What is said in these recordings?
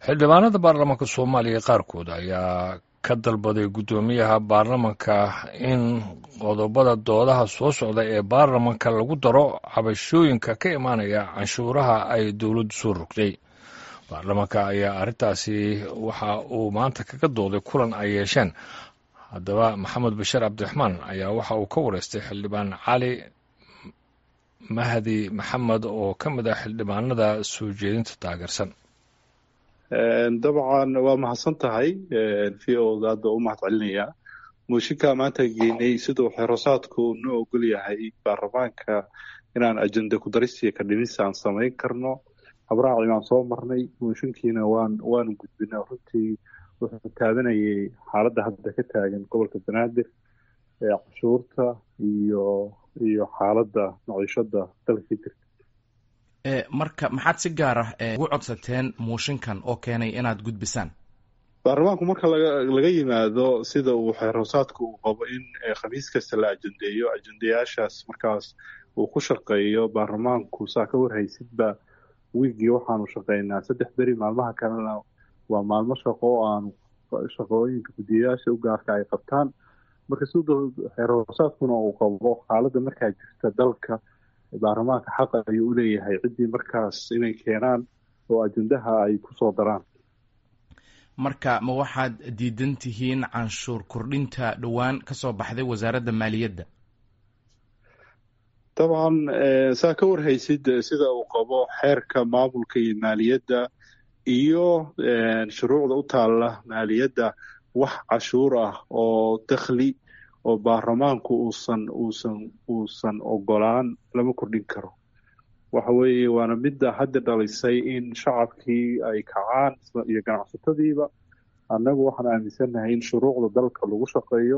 xildhibaanada baarlamaanka soomaaliya qaarkood ayaa ka dalbaday guddoomiyaha baarlamanka in qodobada doodaha soo socda ee baarlamanka lagu daro cabashooyinka ka imaanaya canshuuraha ay dowladdu soo rogtay baarlamanka ayaa arrintaasi waxa uu maanta kaga dooday kulan ay yeesheen haddaba maxamed bashiir cabdiraxmaan ayaa waxa uu ka wareystay xildhibaan cali mahdi maxamed oo ka mid ah xildhibaanada soo jeedinta taageersan dabcan waa mahadsan tahay v o da hadda u mahad celinaya mooshinkaa maanta geynay siduu xerosaadku noo ogol yahay baarlamaanka inaan ajenda kudarisiya ka dhimis aan samayn karno habraaci baan soo marnay mooshinkiina waan waanu gudbina runtii wuxuu taabanayay xaaladda hadda ka taagan gobolka banaadir ee cashuurta iyo iyo xaaladda maciishada dalka ka jirta marka maxaad si gaar ah ugu codsateen mooshinkan oo keenay inaad gudbisaan baarlamaanku marka laga laga yimaado sida uu xeerhoosaadku uu qabo in khamiis kasta la ajendeeyo ajendayaashaas markaas uu ku shaqeeyo baarlamaanku saa ka warhaysidba wiigii waxaanu shaqeynaa saddex beri maalmaha kalena waa maalmo shaqo oo aanu shaqooyinka guddiyayaasha u gaarka ay qabtaan marka sida xeerhoosaadkuna uu qabo xaaladda markaa jirta dalka baarlamaanka xaqa ayuu u leeyahay ciddii markaas inay keenaan oo ajendaha ay ku soo daraan marka ma waxaad diidan tihiin canshuur kordhinta dhowaan ka soo baxday wasaaradda maaliyadda dabcan saa ka warhaysid sida uu qabo xeerka maamulka iyo maaliyadda iyo shuruucda u taalla maaliyadda wax cashuur ah oo dakhli oo baarlamaanku uusan uusan uusan ogolaan lama kordhin karo waxa weeye waana midda hadda dhalisay in shacabkii ay kacaan iyo ganacsatadiiba annagu waxaan aaminsannahay in shuruucda dalka lagu shaqeeyo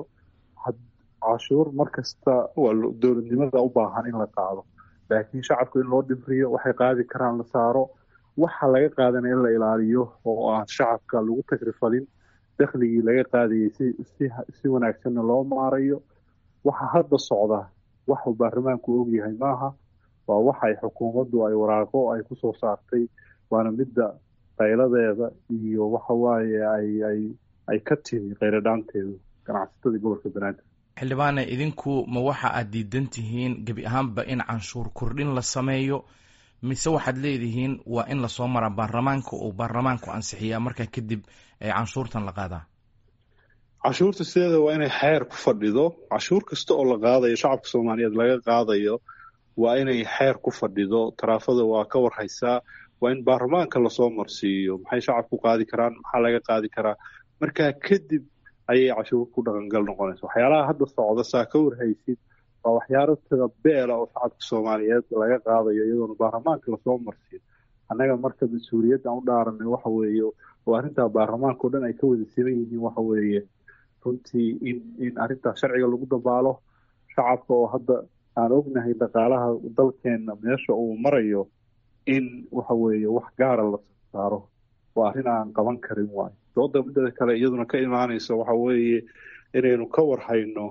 cashuur mar kasta waa dowladnimada u baahan in la qaado laakiin shacabku in loo dhimriyo waxay qaadi karaan la saaro waxa laga qaadana in la ilaaliyo oo aan shacabka lagu tagrifalin dakhligii laga qaadayay si si si wanaagsanna loo maarayo waxa hadda socda waxuu baarlamaanku ogyahay maaha waa waxa ay xukuumaddu ay waraaqo ay ku soo saartay waana midda qayladeeda iyo waxa waaye ay ay ay ka timi qayladhaanteedu ganacsatada gobolka banaadir xildhibaane idinku ma waxa aad diidan tihiin gebi ahaanba in canshuur kordhin la sameeyo mise waxaad leedihiin waa in lasoo maraa baarlamaanka uu baarlamaanku ansixiyaa markaa kadib canshuurtan la qaadaa cashuurta sideeda waa inay xeer ku fadhido cashuur kasta oo la qaadayo shacabka soomaaliyeed laga qaadayo waa inay xeer ku fadhido taraafada waa ka warhaysaa waa in baarlamaanka lasoo marsiiyo maxay shacabku qaadi karaan maxaa laga qaadi karaa markaa kadib ayay cashuur ku dhaqangal noqonaysa waxyaalaha hadda socda saa ka warhaysid waa waxyaalo tada beela oo shacabka soomaaliyeed laga qaadayo iyadoona baarlamaanka lasoo marsiyo annaga marka mas-uuliyaddan u dhaaranay waxa weeye oo arrintaa baarlamaanka o dhan ay ka wada siman yihiin waxa weeye runtii in in arrintaas sharciga lagu dabaalo shacabka oo hadda aan ognahay dhaqaalaha dalkeenna meesha uu marayo in waxa weeye wax gaara la saaro waa arrin aan qaban karin waayo dooda midada kale iyaduna ka imaanaysa waxa weeye inaynu ka warhayno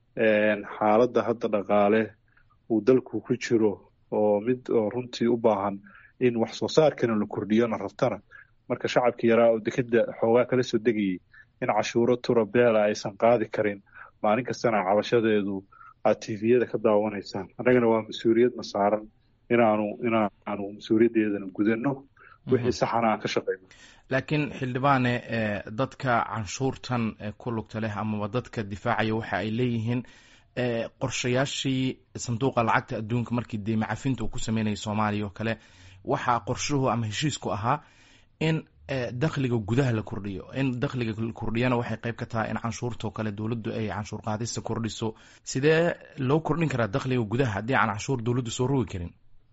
xaaladda hadda dhaqaale uu dalku ku jiro oo mid oo runtii u baahan in wax soo saarkana la kordhiyona rabtana marka shacabka yaraa oo dekeda xoogaa kala soo degayay in cashuuro tura beela aysan qaadi karin maalin kastana cabashadeedu aad tviyada ka daawanaysaan annagana waa mas-uuliyadna saaran inaanu inaanu mas-uuliyaddeedana gudanno wixii saxana aan ka shaqeyno laakiin xildhibaane dadka canshuurtan ku lugta leh amaba dadka difaacaya waxa ay leeyihiin qorshayaashii sanduuqa lacagta adduunka markii deyme cafinta uu ku sameynayay soomaaliya oo kale waxaa qorshuhu ama heshiisku ahaa in dakhliga gudaha la kordhiyo in dakhliga la kordhiyana waxay qayb ka tahay in canshuurtao kale dowladdu ay canshuur qaadista kordhiso sidee loo kordhin karaa dakhliga gudaha haddii aan canshuur dowladdu soo rogi karin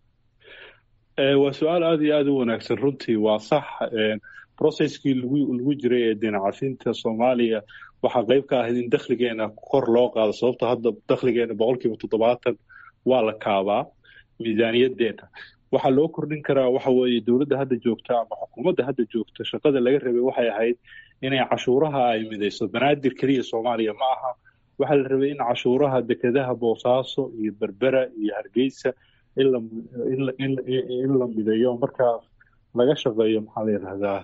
waa su-aal aada iyo aada u wanaagsan runtii waa sax processkii lagu lagu jiray ee deena cafinta soomaaliya waxaa qayb ka ahayd in dakhligeena kor loo qaado sababto hadda dakhligeena boqol kiiba toddobaatan waa la kaabaa miisaaniyadeena waxaa loo kordhin karaa waxa weeye dowladda hadda joogta ama xukuumadda hadda joogta shaqada laga rabay waxay ahayd inay cashuuraha ay midayso banaadir keliya soomaaliya ma aha waxaa la rabay in cashuuraha dekedaha boosaaso iyo berbera iyo hargeysa in la mideeyo markaas laga shaqeeyo maxaa la yidhahdaa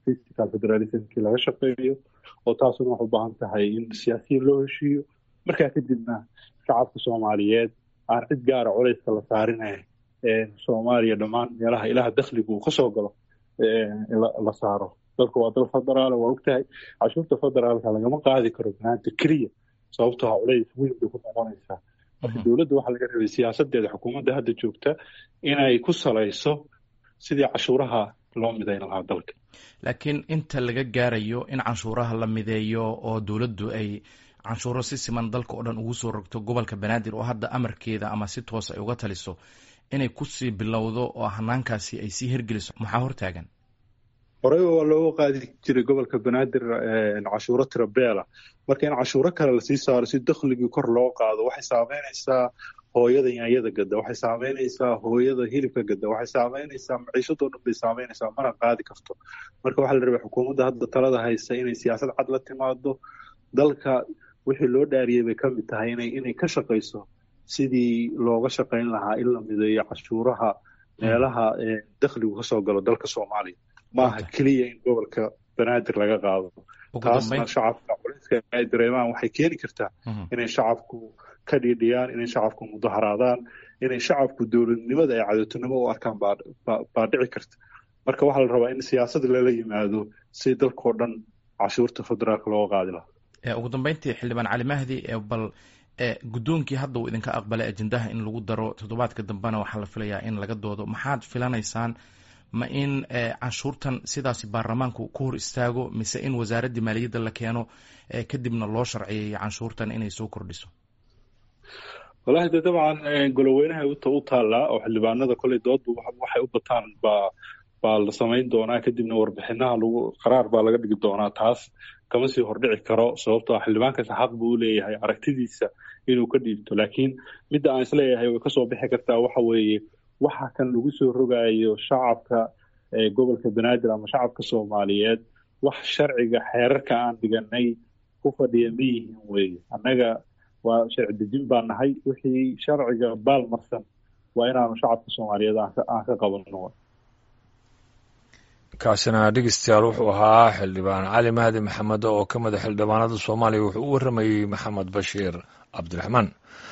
physical federalismkii laga shaqeeyo oo taasuna waxay u baahan tahay in siyaasiyiin loo heshiiyo markaa kadibna shacabka soomaaliyeed aan cid gaara culayska la saarinay soomaaliya dhammaan meelaha ilaha dakhliga uu kasoo galo la saaro dalka waa dal federaal waa ogtahay cashuurta federaalka lagama qaadi karo maanta keliya sababtoo ah culays weyn bay ku noqonaysaa marka dowladda waxaa laga rabay siyaasadeeda xukuumadda hadda joogta inay ku salayso sidii cashuuraha loo midayn lahaa dalka laakiin inta laga gaarayo in canshuuraha la mideeyo oo dowladdu ay canshuuro si siman dalka oo dhan ugu soo rogto gobolka banaadir oo hadda amarkeeda ama si toos ay uga taliso inay kusii bilowdo oo hanaankaasi ay sii hergeliso maxaa hortaagan horeyba waa looga qaadi jiray gobolka banaadir cashuuro tirabeela marka in cashuuro kale lasii saaro si dakhligii kor loo qaado waxay saameynaysaa hooyada yaanyada gada waxay saameynaysaa hooyada hilibka gada waxay saameynaysaa maciishadoo dhan bay saameynaysaa mana qaadi karto marka waxaa la rabay xukuumadda hadda talada haysa inay siyaasad cad la timaado dalka wixii loo dhaariyey bay ka mid tahay inay inay ka shaqayso sidii looga shaqayn lahaa in la mideeyo cashuuraha meelaha dakhligu kasoo galo dalka soomaaliya maaha keliya in gobolka banaadir laga qaado taasna shacabka culayska ay dareemaan waxay keeni kartaa inay shacabku ka dhiidhiyaan inay shacabku mudaharaadaan inay shacabku dowladnimada ay cadowtinimo u arkaan baa dhici karta marka waxaa la rabaa in siyaasad lala yimaado si dalkao dhan cashuurta federaalka looga qaadi lahaa ugu dambeyntii xildhibaan cali mahdi bal guddoonkii hadda uu idinka aqbalay ajendaha in lagu daro toddobaadka dambena waxaa la filayaa in laga doodo maxaad filanaysaan ma in canshuurtan sidaasi baarlamaanku ku hor istaago mise in wasaaraddii maaliyadda la keeno kadibna loo sharciyeeyo canshuurtan inay soo kordhiso walahi de dabcan goloweynaha u taallaa oo xildhibaanada koley doodba waxay u bataan baa baa la samayn doonaa kadibna warbixinaha lagu qaraar baa laga dhigi doonaa taas kama sii hordhici karo sababtoo ah xildhibaankaasi xaq buu u leeyahay aragtidiisa inuu ka dhiibto laakiin midda aan isleeyahay way kasoo bixi kartaa waxa weeye waxa kan lagu soo rogayo shacabka gobolka banaadir ama shacabka soomaaliyeed wax sharciga xeerarka aan dhiganay ku fadhiya ma yihiin weeye annaga waa sharci dejin baa nahay wixii sharciga baal marsan waa inaanu shacabka soomaaliyeed aan ka qabanno kaasina dhegeystayaal wuxuu ahaa xildhibaan cali mahdi maxamed oo ka mid a xildhibaanada soomaaliya wuxuu u warramayey maxamed bashiir cabdiraxmaan